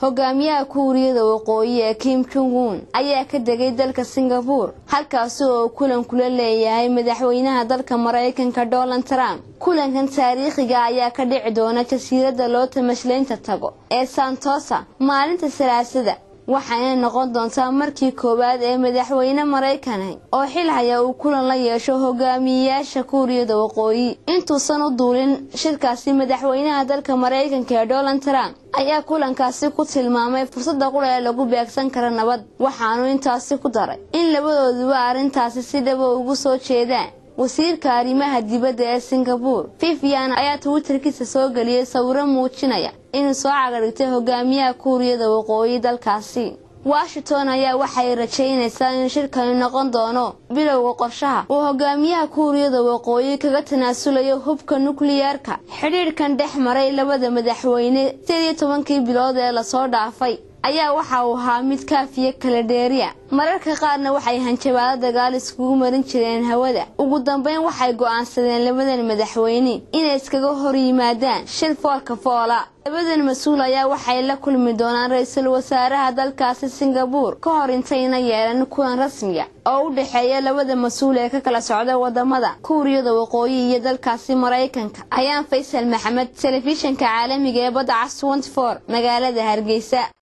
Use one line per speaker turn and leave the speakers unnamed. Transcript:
hogaamiyaha kuuriyada waqooyi ee kim jong un ayaa ka degay dalka singabuur halkaasi oo kulan kula leeyahay madaxweynaha dalka maraykanka donald trump kulankan taariikhiga ayaa ka dhici doona jasiiradda loo tamashlaynta tago ee santosa maalinta salaasada waxayna noqon doontaa markii koowaad ee madaxweyne maraykanah oo xil haya uu kulan la yeesho hogaamiyeyaasha kuuriyada waqooyi intuusan u duulin shirkaasi madaxweynaha dalka maraykanka ee donald trump ayaa kulankaasi ku tilmaamay fursadda qura ee lagu beegsan kara nabad waxaanu intaasi ku daray in labadooduba arrintaasi si dhaba ugu soo jeedaan wasiirka arrimaha dibadda ee singabuur vivian ayaa twitterkiisa soo geliyay sawiro muujinaya inuu soo cagadhigtay hogaamiyaha kuuriyada waqooyi dalkaasi washington ayaa waxay rajaynaysaa in shirkani noqon doono bilowga qorshaha uu hogaamiyaha kuuriyada waqooyi kaga tanaasulayo hubka nukliyeerka xidhiidhkan dhex maray labada madaxweyne sideed iyo tobankii bilood ee lasoo dhaafay ayaa waxa uu ahaa mid kaafiya kala dheeriya mararka qaarna waxay hanjabaado dagaal iskugu marin jireen hawada ugu dambeyn waxay go'aansadeen labadan madaxweyne inay iskaga hor yimaadaan shil foolka foola labadan mas-uul ayaa waxay la kulmi doonaan ra-iisul wasaaraha dalkaasi singabuur ka hor intayna yeelan kulan rasmiya oo u dhexeeya labada mas-uul ee ka kala socda wadamada kuuriyada waqooyi iyo dalkaasi maraykanka ayaan faysal maxamed telefishinka caalamiga ee badda cas magaalada hargeysa